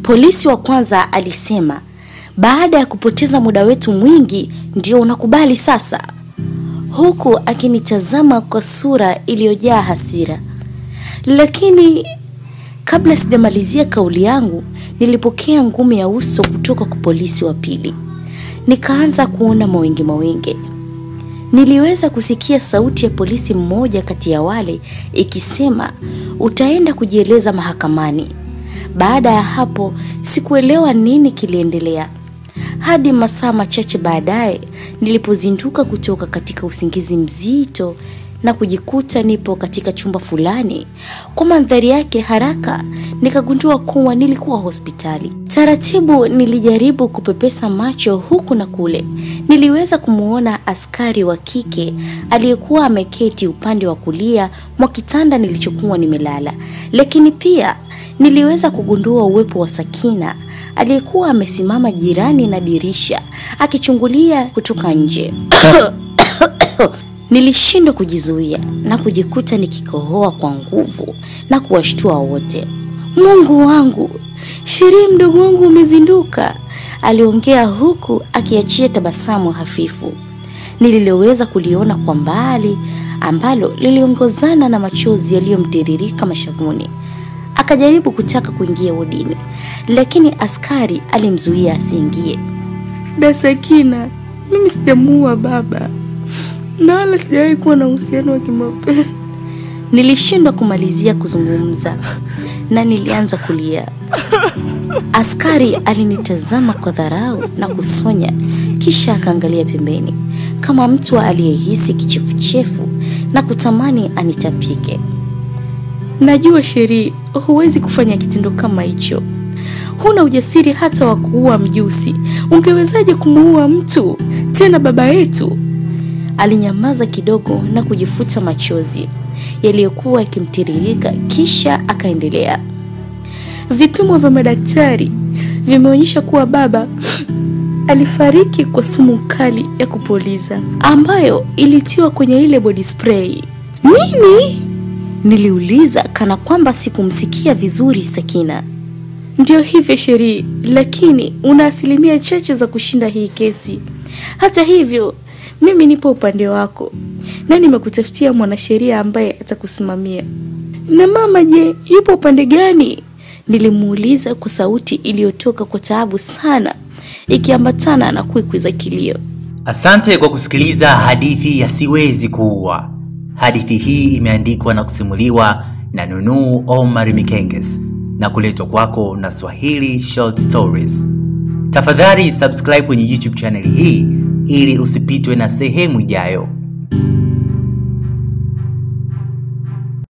Polisi wa kwanza alisema, baada ya kupoteza muda wetu mwingi ndio unakubali sasa, huku akinitazama kwa sura iliyojaa hasira. Lakini kabla sijamalizia kauli yangu, nilipokea ngumi ya uso kutoka kwa polisi wa pili. Nikaanza kuona mawenge mawenge. Niliweza kusikia sauti ya polisi mmoja kati ya wale ikisema, utaenda kujieleza mahakamani. Baada ya hapo sikuelewa nini kiliendelea hadi masaa machache baadaye nilipozinduka kutoka katika usingizi mzito na kujikuta nipo katika chumba fulani. Kwa mandhari yake haraka nikagundua kuwa nilikuwa hospitali. Taratibu nilijaribu kupepesa macho huku na kule. Niliweza kumwona askari wa kike aliyekuwa ameketi upande wa kulia mwa kitanda nilichokuwa nimelala, lakini pia niliweza kugundua uwepo wa Sakina aliyekuwa amesimama jirani na dirisha akichungulia kutoka nje. Nilishindwa kujizuia na kujikuta nikikohoa kwa nguvu na kuwashtua wote. Mungu wangu, Sheria mdogo wangu umezinduka, aliongea huku akiachia tabasamu hafifu nililoweza kuliona kwa mbali, ambalo liliongozana na machozi yaliyomtiririka mashavuni. Akajaribu kutaka kuingia wodini, lakini askari alimzuia asiingie. Dasakina, mimi sijamuua baba na wala sijawahi kuwa na uhusiano wa kimapenzi. Nilishindwa kumalizia kuzungumza na nilianza kulia. Askari alinitazama kwa dharau na kusonya, kisha akaangalia pembeni kama mtu aliyehisi kichefuchefu na kutamani anitapike. Najua Sheri, huwezi kufanya kitendo kama hicho. Huna ujasiri hata wa kuua mjusi. Ungewezaje kumuua mtu tena baba yetu? Alinyamaza kidogo na kujifuta machozi yaliyokuwa yakimtiririka, kisha akaendelea. Vipimo vya madaktari vimeonyesha kuwa baba alifariki kwa sumu kali ya kupuliza ambayo ilitiwa kwenye ile body spray. Nini? Niliuliza kana kwamba sikumsikia vizuri Sakina. Ndio hivyo Sheri, lakini una asilimia chache za kushinda hii kesi. Hata hivyo, mimi nipo upande wako na nimekutafutia mwanasheria ambaye atakusimamia. Na mama je, yupo upande gani? Nilimuuliza kwa sauti iliyotoka kwa taabu sana, ikiambatana na kwikwi za kilio. Asante kwa kusikiliza hadithi ya Siwezi Kuua. Hadithi hii imeandikwa na kusimuliwa na Nunu Omar Mikenges na kuletwa kwako na Swahili Short Stories. Tafadhali subscribe kwenye YouTube channel hii ili usipitwe na sehemu ijayo.